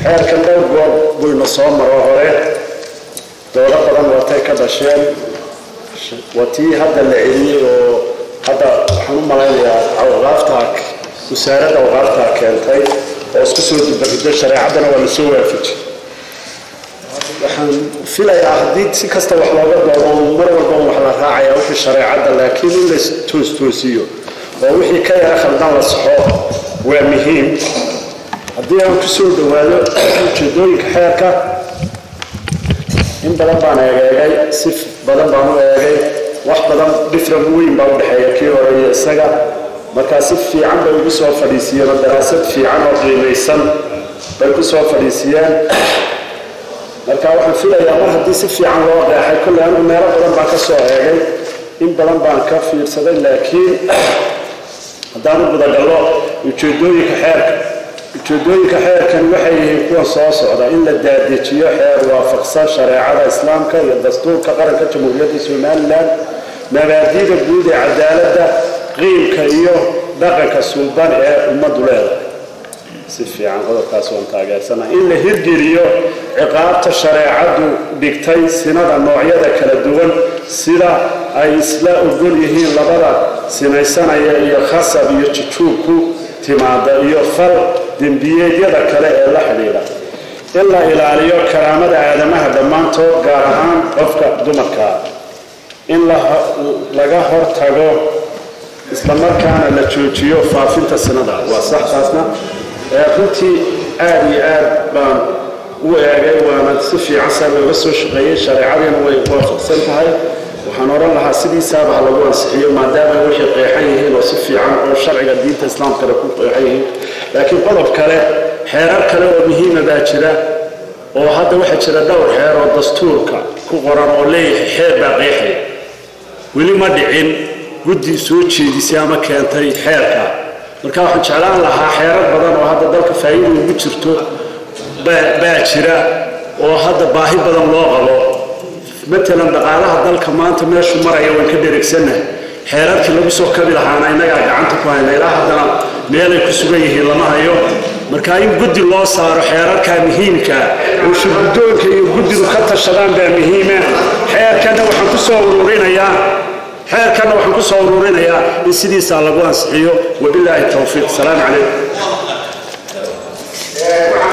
xeerkan dhowr goob buyna soo maro hore doodo badan watay ka dhasheen waa tii hadda la celiyey oo hadda waxaan u malaynayaa awqaaftaa wasaaradda awqaaftaa keentay oo isku soo dibarido shareecaddana waa lasoo waafajiyey waxaan filayaa haddii si kasta wax looga doodo mar walba wax la raacaya wixii shareecadda laakiin in la toostoosiyo oo wixii ka yara khaldan la saxo waa muhiim haddii aan ku soo dhowaado ujeedooyinka xeerka in badan baan eegeegay si badan baan u eegay wax badan different weyn baa u dhexeeya kii hore iyo isaga markaa si fiican bay ugu soo fadhiisiiyeen oo daraasad fiican oo qiimaysan bay ku soo fadhiisiyeen marka waxaan filayaa mar haddii si fiican loo qeexay kolley anigu meelo badan baan ka soo eegay in badan baan ka fiirsaday laakiin haddaan u gudagallo ujeedooyinka xeerka ujeedooyinka xeerkan waxay yihiin kuwa soo socda in la daadejiyo xeer waafaqsan shareecada islaamka iyo dastuurka qaranka jamhuuriyadda somalilan mabaadiida guud ee cadaaladda qiimka iyo dhaqanka suuban ee ummaddu leedahay si fiican qodobkaas waan taageersanaha in la hirgeliyo ciqaabta shareecaddu dhigtay sinada noocyada kala duwan sida ay isla ogol yihiin labada sinaysanaya iyo khasab iyo jujuubku timaada iyo fal dembiyeedyada kale ee la xidhiidha in la ilaaliyo karaamada aadamaha dhammaantood gaar ahaan qofka dumarkaa in laga hortago islamarkaana la joojiyo faafinta sinada waa sax taasna runtii aada iyo aad baan u eegay waana si fiican saa looga soo shaqeeyey shareecadiina way waafaqsan tahay waxaan odhan lahaa sidiisaaba ha lagu ansixiyo maadaama waxay qeexan yihiin oo si fiican oo sharciga diinta islaamkana ku qeexan yihiin laakiin qodob kale xeerar kale oo muhiima baa jira oo hadda waxaa jira dhowr xeer oo dastuurka ku qoran oo leeyahay xeer baa qeexaya weli ma dhicin guddi soo jeedisay ama keentay xeerka marka waxaan jeclaan lahaa xeerar badan oo hadda dalka faa'iida ugu jirto baa jira oo hadda baahi badan loo qabo matalan dhaqaalaha dalka maanta meeshu maraya waan ka dheregsannahay xeerarkii lagu soo kabi lahaana innagaa gacanta ku hayna ilaa haddana meelay ku sugan yihiin lama hayo marka in guddi loo saaro xeerarka muhiimka oo shirguddoonka iyo guddidu ka tashadaan baa muhiima xeerkanna waxaan ku soo ururinayaa xeerkanna waxaan ku soo ururinayaa in sidiisaa lagu ansixiyo wabilaahi towfiiq salaamu calaykum